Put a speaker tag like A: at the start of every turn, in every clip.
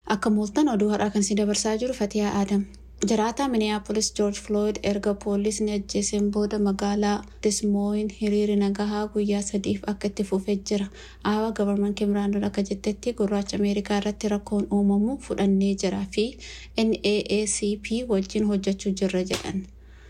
A: Akka mooltan oduu har'aa kan si dabarsaa jiru Fatiyaa Aadam. Jiraataa Minneapolis George Floyd erga poolisni ajjeeseen booda magaalaa Dismooyin hiriirri nagahaa guyyaa sadiif akka itti fufee jira. Aawa gabarman Kimraandoon akka jettetti gurraacha Ameerikaa irratti rakkoon uumamu fudhannee jira fi NAACP wajjin hojjechuu jirra jedhan.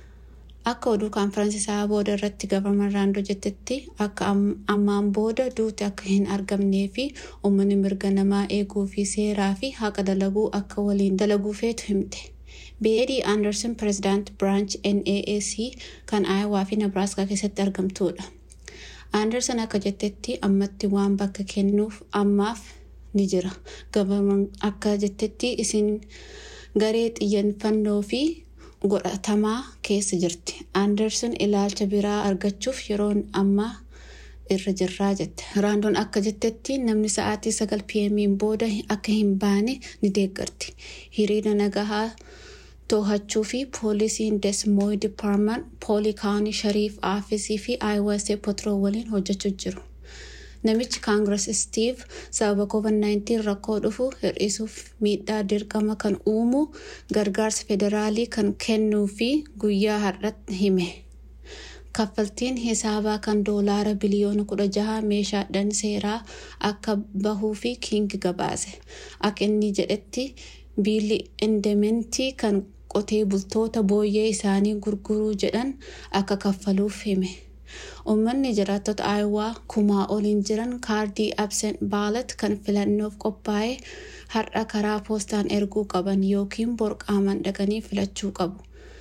A: Akka oduu kaanfiraansisaa booda irratti gabarman Raandoo jettetti akka ammaan booda duuti akka hin argamnee fi uummanni mirga namaa eeguu fi seeraa fi haqa dalaguu akka waliin dalaguu feetu himte. Beedii Anderson pirezidaant Branch NAAC kan Aayawaa fi Nebraaskaa keessatti argamtuudha. Anderson akka jettetti ammatti waan bakka kennuuf ammaaf ni jira. Gabarman akka jettetti isin garee xiyyeeffannoo fi godhatamaa keessa jirti. Anderson ilaalcha biraa argachuuf yeroon ammaa irra jirraa jette. Raandoon akka jettetti namni sa'aatii sagal pm booda akka hin baane ni deeggarti. Hiriira nagahaa to'achuu fi poolisiin desmooy dipaarman poolii kaawunii shariif aafisii fi iwsa potroo waliin hojjechuu jiru. Namichi kaangirees Steve sababa COVID-19 rakkoo dhufu hir'isuuf miidhaa dirqama kan uumu gargaarsa federaalii kan kennuu fi guyyaa har'atti hime. Kaffaltiin hisaabaa kan doolaara biliyoona kudha jaha meeshaadhaan seeraa akka bahuu fi kiingi gabaase. Akka inni jedhetti biilli indementii kan qotee bultoota booyyee isaanii gurguruu jedhan akka kaffaluuf hime. Uummanni jiraattota Aayawaa kumaa oliin jiran kaardii absent baalat kan filannoof qophaa'e har'a karaa poostaan erguu qaban yookiin borqaaman dhaqanii filachuu qabu.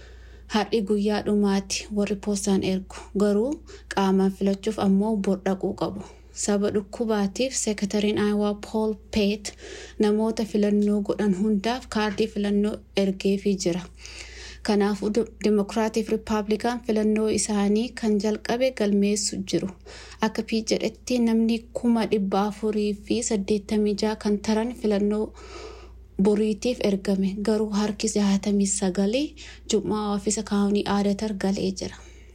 A: Har'i guyyaa dhumaati warri poostaan ergu garuu qaamaan filachuuf ammoo bor dhaquu qabu. Saba dhukkubaatiif seekatariin Aayawaa Pool Peet namoota filannoo godhan hundaaf kaardii filannoo ergeefii jira. Kanaafuu Dimokiraatiif Rippaabilikaan filannoo isaanii kan jalqabe galmeessu jiru. Akka Piit jedhetti namni kuma dhibba afurii fi saddeettamii jaha kan taran filannoo boriitiif ergame garuu harki jaatamii sagalii jum'aa ofiisa kaawunii aadatar galee jira.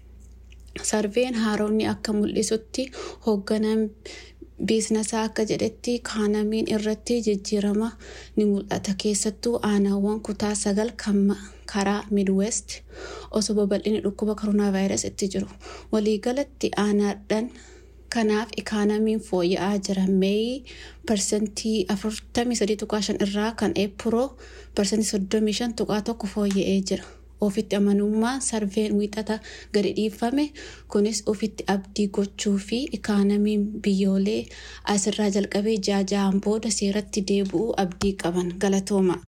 A: Sarveen haaromni akka mul'isutti hoogganaan biiznasaa akka jedhetti kaanamiin irratti jijjiirama ni mul'ata keessattuu aanaawwan kutaa sagal kan karaa midwest osoo babal'inni dhukkuba koronaa vaayirasii itti jiru waliigalatti aanaadhaan kanaaf ikaanamiin fooyya'aa jira meeyi parsantii 43.5 irraa kan eepiroo parsantii 35.1 fooyya'ee jira. ofitti amanummaa sarveen wiixata gadi dhiifame kunis ofitti abdii gochuu fi ikaanamiin biyyoolee asirraa jalqabee ja'a ja'aan booda seeratti deebi'uu abdii qaban galatooma.